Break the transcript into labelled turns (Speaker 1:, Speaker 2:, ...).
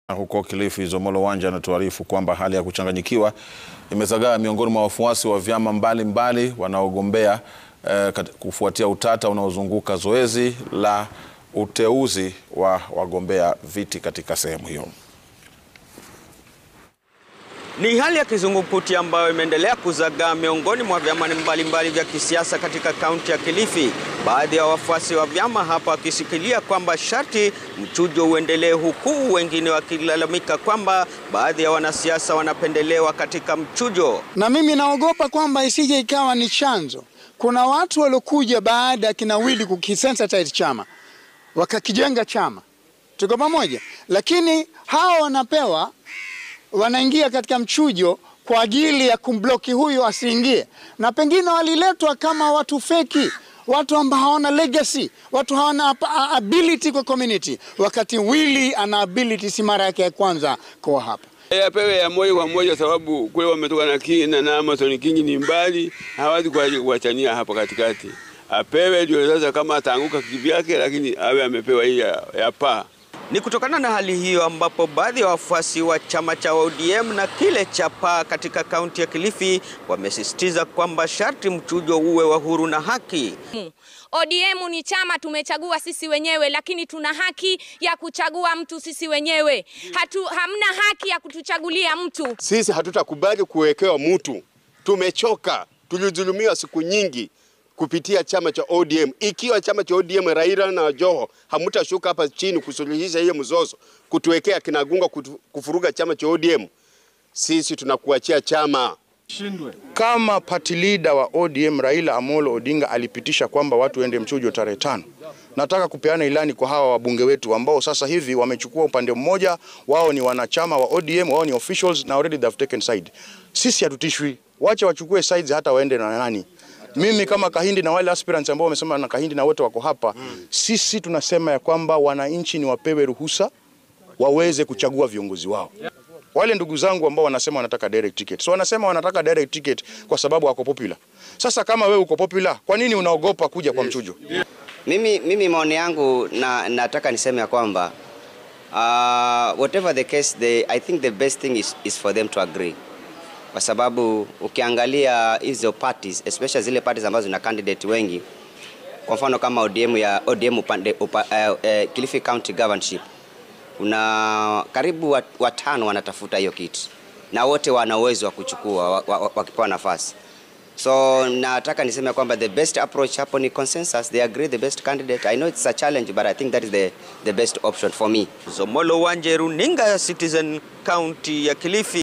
Speaker 1: Huko Kilifi, Zomolo Wanja anatuarifu kwamba hali ya kuchanganyikiwa imezagaa miongoni mwa wafuasi wa vyama mbalimbali wanaogombea eh, kufuatia utata unaozunguka zoezi la uteuzi wa wagombea viti katika sehemu hiyo.
Speaker 2: Ni hali ya kizungumkuti ambayo imeendelea kuzagaa miongoni mwa vyama mbalimbali vya kisiasa katika kaunti ya Kilifi. Baadhi ya wafuasi wa vyama hapa wakishikilia kwamba sharti mchujo uendelee, huku wengine wakilalamika kwamba baadhi ya wanasiasa wanapendelewa katika mchujo.
Speaker 3: Na mimi naogopa kwamba isije ikawa ni chanzo. Kuna watu waliokuja baada ya kinawili kukisensitize chama wakakijenga chama, tuko pamoja, lakini hawa wanapewa wanaingia katika mchujo kwa ajili ya kumbloki huyu asiingie, na pengine waliletwa kama watu feki, watu ambao hawana legacy, watu hawana ability kwa community, wakati Willy ana ability, si mara yake ya kwanza kwa hapa.
Speaker 4: Apewe ya moja kwa moja, sababu kule wametoka na King na Amason King ni mbali, hawezi kuachania hapo katikati. Apewe ndio sasa, kama ataanguka kivyake, lakini awe amepewa hii ya, ya paa.
Speaker 2: Ni kutokana na hali hiyo ambapo baadhi ya wafuasi wa chama cha ODM na kile cha PAA katika kaunti ya Kilifi wamesisitiza kwamba sharti mchujo uwe wa huru na haki.
Speaker 5: ODM ni chama tumechagua sisi wenyewe, lakini tuna haki ya kuchagua mtu sisi wenyewe. Hatu, hamna haki ya kutuchagulia mtu.
Speaker 6: Sisi hatutakubali kuwekewa mtu. Tumechoka, tulidhulumiwa siku nyingi kupitia chama cha ODM. Ikiwa chama cha ODM Raila na Joho hamutashuka hapa chini kusuluhisha hiyo mzozo, kutuwekea kinagunga, kufuruga chama cha ODM, sisi tunakuachia chama.
Speaker 7: Kama party leader wa ODM Raila Amolo Odinga alipitisha kwamba watu waende mchujo tarehe tano, nataka kupeana ilani kwa hawa wabunge wetu ambao sasa hivi wamechukua upande mmoja, wao ni wanachama wa ODM, wao ni officials na already they've taken side. Sisi hatutishwi, wacha wachukue sides, hata waende na nani mimi kama Kahindi na wale aspirants ambao wamesema na Kahindi na wote wako hapa mm. Sisi tunasema ya kwamba wananchi ni wapewe ruhusa waweze kuchagua viongozi wao. Wale ndugu zangu ambao wanasema wanataka direct ticket, so wanasema wanataka direct ticket kwa sababu wako popular. Sasa kama wewe uko popular, kwa nini unaogopa kuja kwa mchujo?
Speaker 8: Mimi, mimi maoni yangu na, nataka niseme ya kwamba uh, whatever the case they, I think the best thing is, is for them to agree kwa sababu ukiangalia hizo parties especially zile parties ambazo zina candidate wengi, kwa mfano kama ODM ya ODM upande, upa, uh, uh, Kilifi County Governorship kuna karibu watano wanatafuta hiyo kiti na wote wana uwezo wa kuchukua wakipewa wa, wa nafasi. So nataka niseme kwamba the best approach hapo ni consensus. They agree the best candidate. I know it's a challenge but I think that is the, the best option for me.
Speaker 2: Zomolo Wanje, runinga ya Citizen, kaunti ya Kilifi.